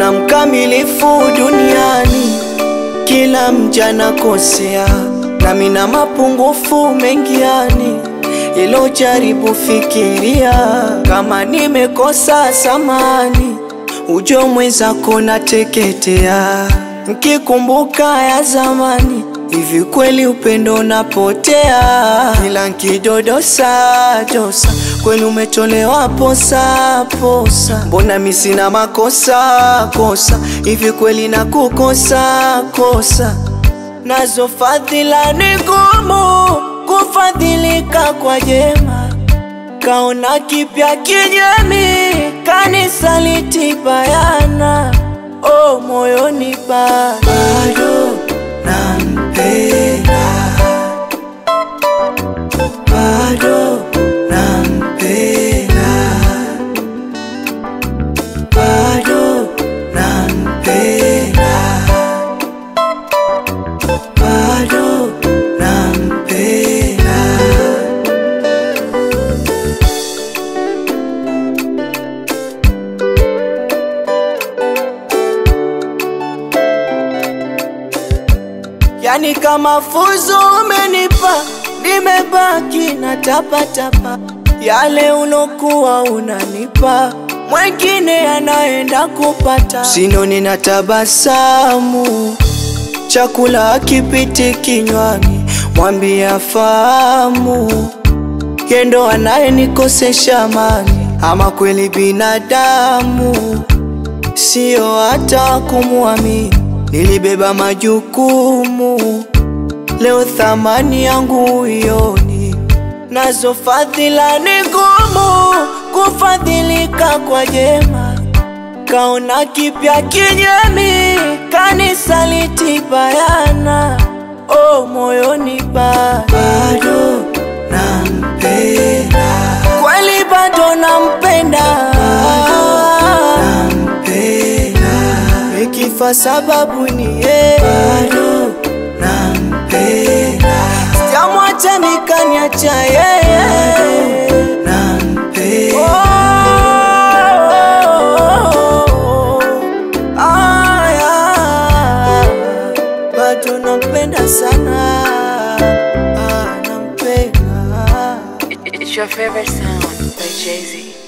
hakuna mkamilifu duniani, kila mja nakosea, nami na mapungufu mengi yani ilo jaribu fikiria, kama nimekosa samani, ujo mwenzako nateketea, nkikumbuka ya zamani, hivi kweli upendo unapotea, ila nkidodosa dosa, kweli umetolewa posa posa, mbona mi sina makosa kosa, hivi kweli nakukosa kosa, nazo fadhila ni ngumu kufadhilika kwa jema, kaona kipya kinyemi, kanisaliti bayana, oh moyoni bado nampenda, bado nampenda, bado nampenda, bado nampenda. Yani kama fuzo umenipa, nimebaki na tapatapa yale ulokuwa unanipa, mwengine anaenda kupata. Sinoni na tabasamu, chakula akipiti kinywani, mwambia fahamu, yendo anayenikosesha amani, ama kweli binadamu sio hata kumwamini. Nilibeba majukumu, leo thamani yangu ioni, nazo fadhila ni ngumu kufadhilika kwa jema, kaona kipya kinyemi, kanisaliti bayana, oh moyoni bado nampenda, kweli bado nampenda, nikifa sababu ni yeye, bado nampenda, sijamwacha nikaniacha yeye, nampenda. Aya, bado nampenda sana, ah, nampenda It's your favorite sound by Jay Z.